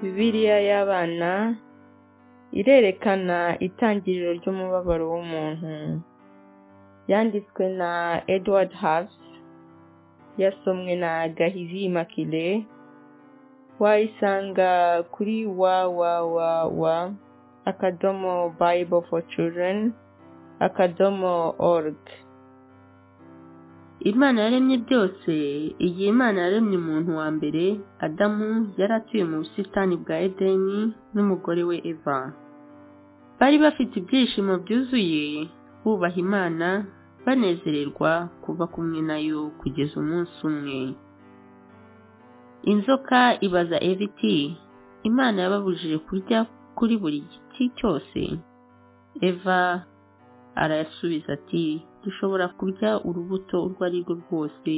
Bibiliya y'abana irerekana itangiriro ry'umubabaro w'umuntu, yanditswe na Edward Hase, yasomwe na Gahigi Immaculee, wayisanga kuri www akadomo bible for children akadomo org. Imana yaremye byose, igihe Imana yaremye umuntu wa mbere, Adamu yari atuye mu busitani bwa Edeni n'umugore we Eva. Bari bafite ibyishimo byuzuye, bubaha Imana, banezererwa kuba kumwe nayo kugeza umunsi umwe. Inzoka ibaza Eva iti, Imana yababujije kurya kuri buri giti cyose? Eva arasubiza ati, dushobora kurya urubuto urwo ari rwo rwose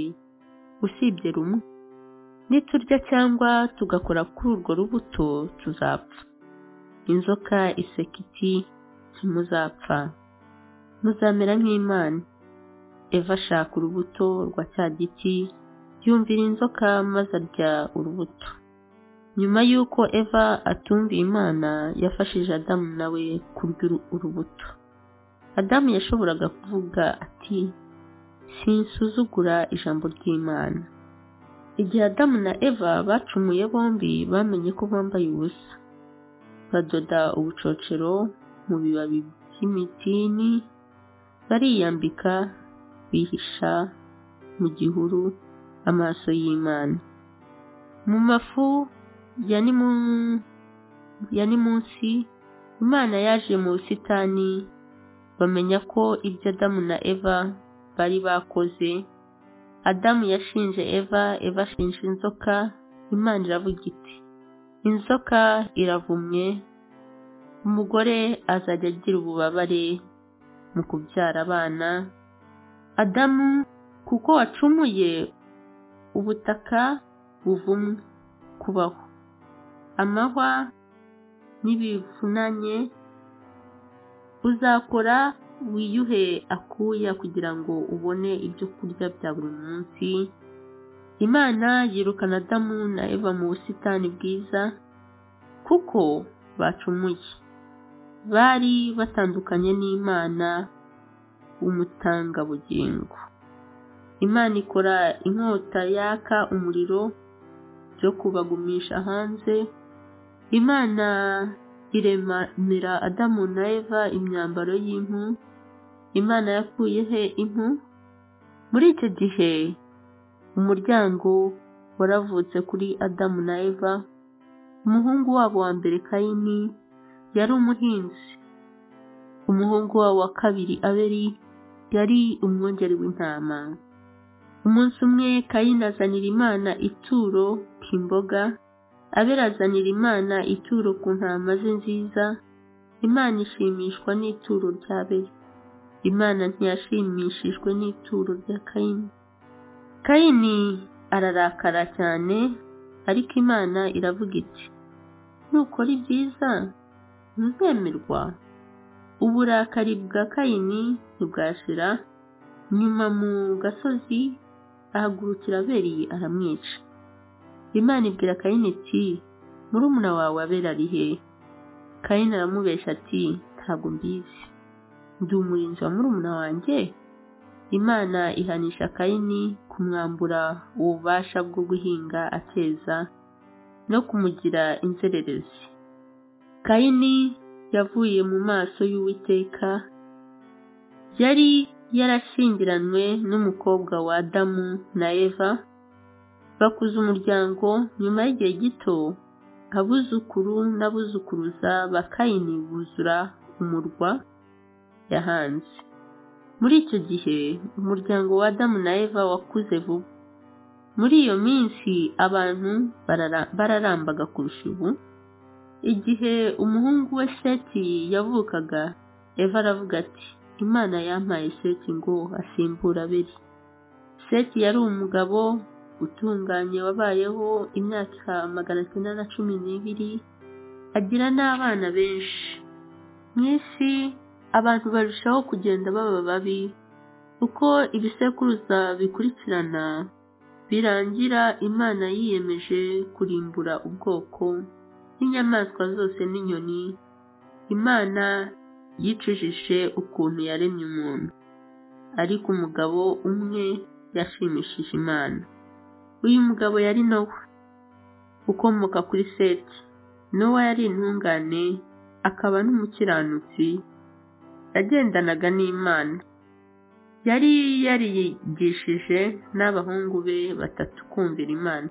usibye rumwe niturya cyangwa tugakora kuri urwo rubuto tuzapfa inzoka iseka iti ntimuzapfa muzamera nk'imana eva ashaka urubuto rwa cya giti yumvira inzoka maze arya urubuto nyuma y'uko eva atumviye imana yafashije adamu nawe kurya urubuto adamu yashoboraga kuvuga ati sinsuzugura ijambo ry'imana igihe adamu na eva bacumuye bombi bamenye ko bambaye ubusa badoda ubucocero mu bibabi by'imitini bariyambika bihisha mu gihuru amaso y'imana mu mafu ya ni munsi imana yaje mu busitani bamenya ko ibyo adamu na eva bari bakoze adamu yashinje eva eva ashinja inzoka imana iravuga iti inzoka iravumye umugore azajya agira ububabare mu kubyara abana adamu kuko wacumuye ubutaka buvumwe kubaho amahwa n'ibivunanye uzakora wiyuhe akuya kugira ngo ubone ibyo kurya bya buri munsi imana yirukana adamu na eva mu busitani bwiza kuko bacumuye bari batandukanye n'imana umutangabugingo imana ikora inkota yaka umuriro byo kubagumisha hanze imana iremera adamu na eva imyambaro y'impu imana yakuye he impu muri icyo gihe umuryango waravutse kuri adamu na eva umuhungu wabo wa mbere kayini yari umuhinzi umuhungu wabo wa kabiri aberi yari umwungeri w'intama umunsi umwe kayini azanira imana ituro k'imboga aberazanira imana ituro ku ntama ze nziza imana ishimishwa n'ituro rya beri imana ntiyashimishijwe n'ituro rya kayini kayini ararakara cyane ariko imana iravuga iti nukora ibyiza ntuzemerwa uburakari bwa kayini ntibwashira nyuma mu gasozi ahagurukira beri aramwica imana ibwira kayini iti murumuna wawe abera ari he kayini aramubeshya ati ntabwo mbizi ndi umurinzi wa murumuna wanjye imana ihanisha kayini kumwambura ububasha bwo guhinga ateza no kumugira inzererezi kayini yavuye mu maso y'uwiteka yari yarashyingiranywe n'umukobwa wa adamu na eva bakuza umuryango nyuma y'igihe gito abuzukuru n'abuzukuruza bakayini buzura umurwa yahanze muri icyo gihe umuryango wa adamu na eva wakuze vuba muri iyo minsi abantu bararambaga kurusha ubu igihe umuhungu we seti yavukaga eva aravuga ati imana yampaye seti ngo asimbura abiri seti yari umugabo utunganye wabayeho imyaka magana cyenda na cumi n'ibiri agira n'abana benshi mu isi abantu barushaho kugenda baba babi uko ibisekuruza bikurikirana birangira imana yiyemeje kurimbura ubwoko n'inyamaswa zose n'inyoni imana yicujije ukuntu yaremye umuntu ariko umugabo umwe yashimishije imana uyu mugabo yari nowa ukomoka kuri seti nowa yari intungane akaba n'umukiranutsi yagendanaga n'imana yari yarigishije n'abahungu be batatu kumvira imana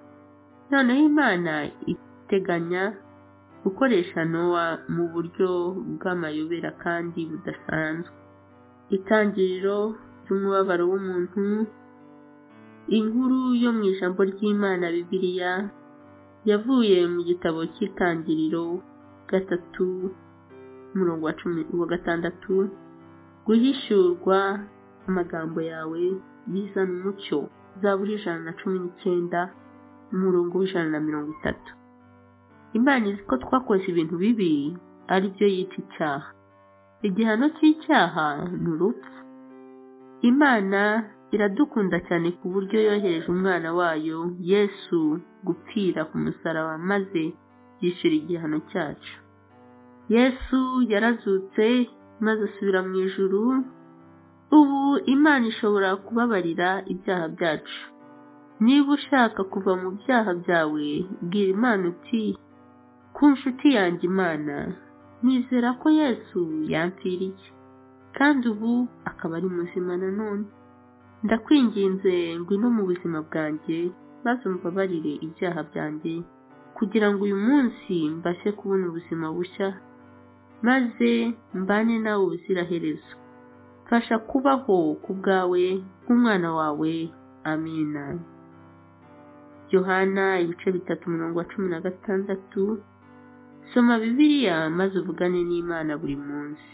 noneho imana iteganya gukoresha nowa mu buryo bw'amayobera kandi budasanzwe itangiriro ry'umubabaro w'umuntu inkuru yo mu ijambo ry'imana bibiliya yavuye mu gitabo cy'itangiriro gatatu umurongo wa cumi wa gatandatu guhishurwa amagambo yawe bizana umucyo zaburi ijana na cumi n'icyenda umurongo w'ijana na mirongo itatu imana izi ko twakoze ibintu bibi ari byo yita icyaha igihano cy'icyaha ni urupfu imana iradukunda cyane ku buryo yohereje umwana wayo yesu gupfira ku musaraba maze yishyura igihano cyacu yesu yarazutse maze asubira mu ijuru ubu imana ishobora kubabarira ibyaha byacu niba ushaka kuva mu byaha byawe bwira imana uti ku nshuti yanjye imana nizera ko yesu yampfiriye kandi ubu akaba ari muzima nanone ndakwinginze ngwino mu buzima bwanjye maze umbabarire ibyaha byanjye kugira ngo uyu munsi mbashe kubona ubuzima bushya maze mbane nawe ubuziraherezo mfasha kubaho ku bwawe nk'umwana wawe amina yohana ibice bitatu umurongo wa cumi na gatandatu soma bibiliya maze uvugane n'imana buri munsi